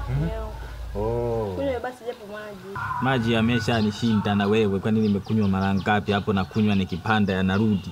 Oh. Kunywa basi japo maji. Maji yameshanishinda na wewe, kwani nimekunywa mara ngapi hapo? Nakunywa nikipanda yanarudi.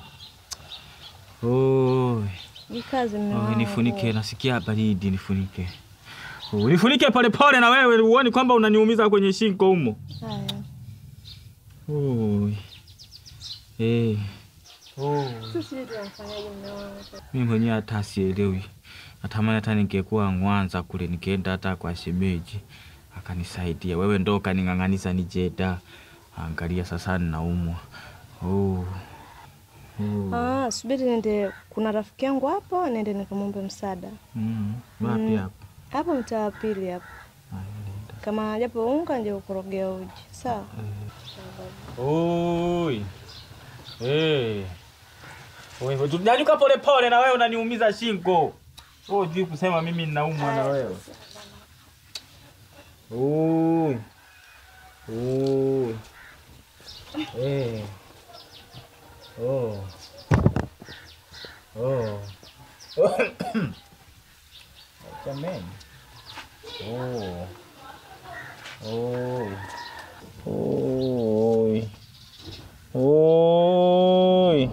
Oh. Ni kazi mume Oh, wangu. nifunike, nasikia baridi, nifunike. Oh, nifunike polepole na wewe, uone kwamba unaniumiza kwenye shingo humo. Haya. Oh. Eh. Oh. Sisi sijui tunamfanyaje mume wangu. Mimi mwenyewe hata sielewi. Natamani hata ningekuwa Mwanza kule nikienda hata kwa shemeji akanisaidia. Wewe ndo kaning'ang'aniza nije da. Angalia sasa ninaumwa. Oh. Oh. Ah, subiri nende kuna rafiki yangu hapo nende nikamwombe msaada. Mm. Wapi Mm. hapo? Hapo mtaa wa pili hapo. Ah, nenda. Kama japo unga nje ukorogea uji. Sawa. Oi. Eh. Wewe tunyanyuka pole pole na wewe unaniumiza shingo. Wewe hujui kusema mimi ninaumwa na wewe. Oi. Oi. Eh. Oh. Oh. Jamani. Oh. Oi. Oi. Oi.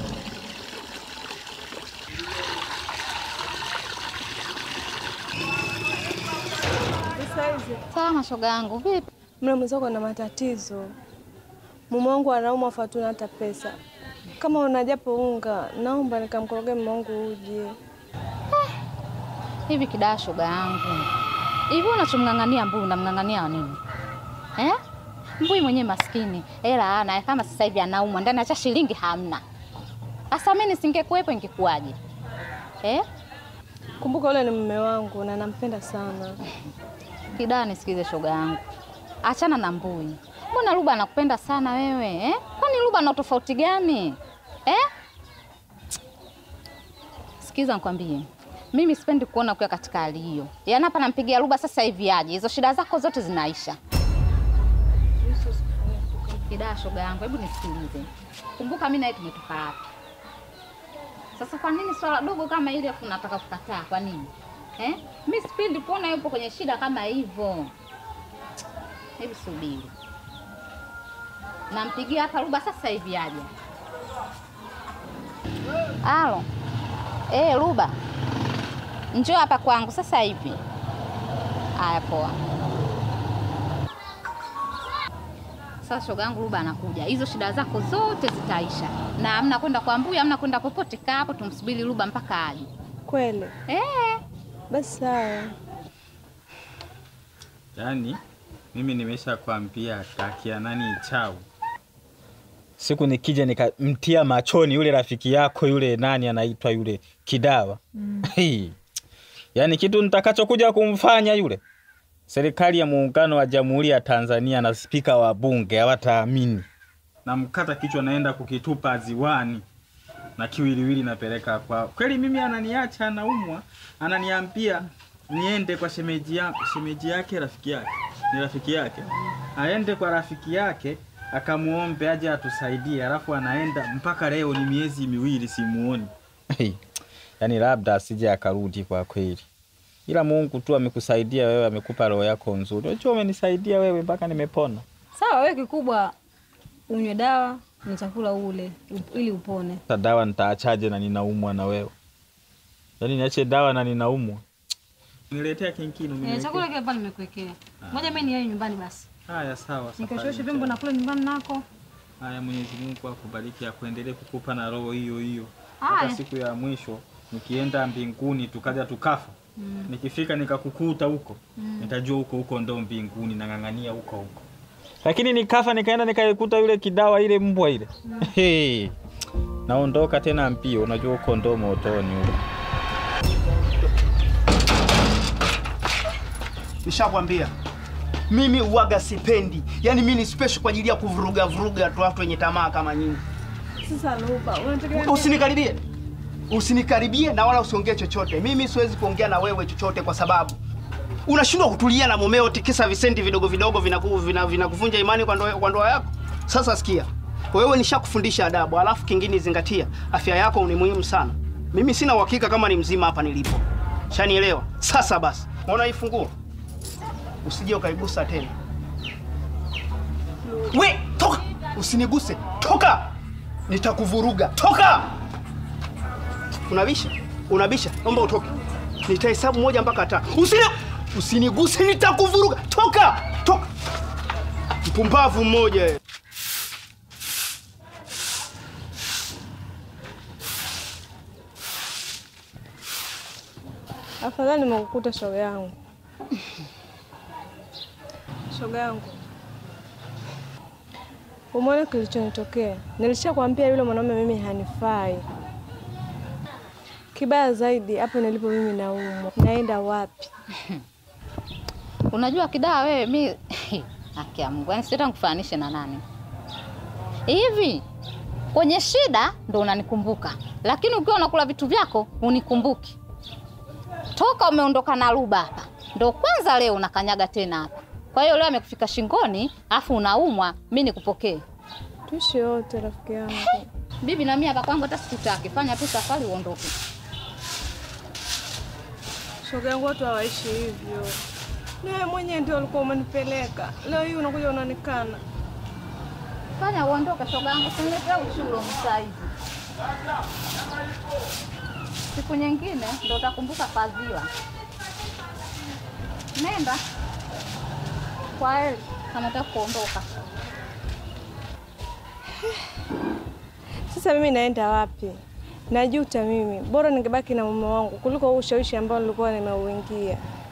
Sawa mashoga yangu, vipi? Mle mwenzako na matatizo. Mume wangu anaumwa fatuna hata pesa. Kama una japo unga, naomba nikamkorogea mume wangu uji. Hivi kidaa shoga yangu, hivi unachomng'ang'ania Mbui, unamng'ang'ania wa nini eh? Mbui mwenyewe maskini, hela ana kama sasa hivi anaumwa ndani acha shilingi hamna. Sasa mimi nisingekuwepo ingekuwaje eh? Kumbuka yule ni mume wangu na nampenda sana. Kidaa, nisikize shoga yangu, achana na Mbui. Mbona Luba anakupenda sana wewe eh? Kwani Luba ana tofauti gani eh? Sikiza nikwambie, mimi sipendi kuona ukiwa katika hali hiyo. Yaani hapa nampigia Luba sasa hivi aje, hizo shida zako zote zinaisha. Kidaa, shoga yangu, hebu nisikilize. Kumbuka mimi naye tumetoka hapa. Sasa kwa nini swala dogo kama hili afu unataka kukataa? Kwa nini eh? Mimi sipendi kuona yupo kwenye shida kama hivyo. Hebu subiri, nampigia hapa Luba sasa hivi aje. Alo, eh, Luba, njoo hapa kwangu sasa hivi. Haya, poa. Sasa shoga yangu Luba anakuja, hizo shida zako zote zitaisha, na hamna kwenda kwa Mbuya, hamna kwenda popote. Kaa hapo tumsubiri Luba mpaka aje. Kweli? Eh, Basi sawa. Yaani mimi nimesha kwambia takia nani chau. Siku nikija nikamtia machoni yule rafiki yako yule nani anaitwa yule Kidawa. Mm. Yaani kitu nitakachokuja kumfanya yule serikali ya muungano wa Jamhuri ya Tanzania na spika wa bunge hawataamini. Namkata kichwa naenda kukitupa ziwani na kiwiliwili napeleka kwao. Kweli mimi ananiacha anaumwa, ananiambia niende kwa shemeji yake, shemeji yake rafiki yake ni rafiki yake, aende kwa rafiki yake akamuombe aje atusaidie, alafu anaenda mpaka leo ni miezi miwili simuoni. Yaani labda asije akarudi kwa kweli, ila Mungu tu amekusaidia wewe, amekupa roho yako nzuri. Unajua umenisaidia wewe mpaka nimepona. Sawa, wewe kikubwa unywe dawa na chakula ule up- ili upone. Sasa dawa nitaachaje na ninaumwa na wewe? Yaani niache dawa na ninaumwa? Niletea kinkinu Eh, chakula kile pale nimekuwekea. Ngoja mimi niende nyumbani basi. Haya, sawa. safari Nikashoshe vyombo na kule nyumbani nako. Haya, Mwenyezi Mungu akubariki, akuendelee kukupa na roho hiyo hiyo Haya. mpaka siku ya mwisho nikienda mbinguni tukaja tukafa Mm. nikifika nikakukuta huko nitajua huko huko ndo mbinguni, nang'ang'ania huko huko. Lakini nikafa nikaenda nikaikuta yule kidawa ile mbwa ile hey. Naondoka tena mbio, unajua huko ndo motoni huko. Nishakwambia mimi uwaga sipendi, yaani mimi ni special kwa ajili ya kuvuruga vuruga tu watu wenye tamaa kama nyinyi. Sasa Luba, unataka Usinikaribie, usinikaribie na wala usiongee chochote. Mimi siwezi kuongea na wewe chochote kwa sababu unashindwa kutulia na mumeo, tikisa visenti vidogo vidogo vinakuvunja vina, vinakuvunja imani kwa ndoa kwa ndoa yako. Sasa sikia, wewe nishakufundisha adabu, alafu kingine zingatia, afya yako ni muhimu sana. Mimi sina uhakika kama ni mzima hapa nilipo, shanielewa? Sasa basi, unaona hii funguo usije ukaigusa tena. We, toka! Usiniguse, toka! Nitakuvuruga, toka! Unabisha, unabisha, naomba utoke. Nitahesabu moja mpaka tano. Usini, usiniguse, nitakuvuruga, toka, toka! Mpumbavu mmoja. wewe. Afadhali nimekukuta shoga yangu. Shoga yangu, umeona kilichonitokea? Nilishakwambia yule mwanaume mimi hanifai. Kibaya zaidi, hapo nilipo mimi naumwa. Naenda wapi? Unajua Kidawa, wewe mi haki ya Mungu, yani sita nikufananishe na nani hivi. Kwenye shida ndo unanikumbuka, lakini ukiwa unakula vitu vyako unikumbuki. Toka umeondoka na Ruba hapa ndo kwanza leo unakanyaga tena hapa. Kwa hiyo leo amekufika shingoni, afu unaumwa, mi nikupokee Tuishi wote rafiki yangu. bibi? Na mimi hapa kwangu hata sikutaki, fanya tu safari uondoke. Shoga yangu, watu hawaishi hivyo. Ni wewe mwenyewe ndio ulikuwa umenipeleka. Leo hii unakuja unanikana. Fanya uondoke, shoga yangu, siniletea uchulo msaizi. Siku nyingine ndo utakumbuka fadhila. Nenda kwa heri, kama unataka kuondoka. Sasa mimi naenda wapi? Najuta mimi. Bora ningebaki na mume wangu kuliko huu ushawishi ambao nilikuwa nimeuingia.